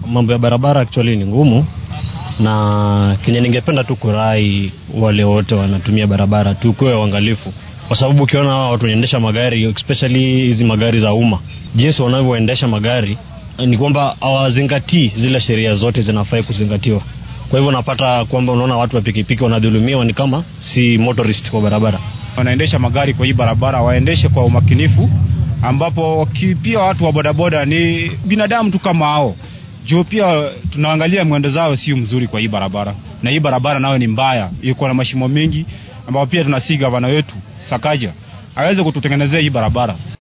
mambo ya barabara actually ni ngumu, na kenye ningependa tu kurai wale wote wanatumia barabara tu kuwe uangalifu, kwa sababu ukiona hawa watu wanaendesha magari especially hizi magari za umma, jinsi wanavyoendesha magari ni kwamba hawazingatii zile sheria zote zinafai kuzingatiwa. Kwa hivyo unapata kwamba unaona watu wa pikipiki wanadhulumiwa, ni kama si motorist kwa barabara. wanaendesha magari kwa hii barabara waendeshe kwa umakinifu, ambapo waki- pia watu wa bodaboda ni binadamu tu kama hao, juu pia tunaangalia mwendo zao sio mzuri kwa hii barabara, na hii barabara nayo ni mbaya, iko na mashimo mengi, ambapo pia tunasi gavana wetu Sakaja aweze kututengenezea hii barabara.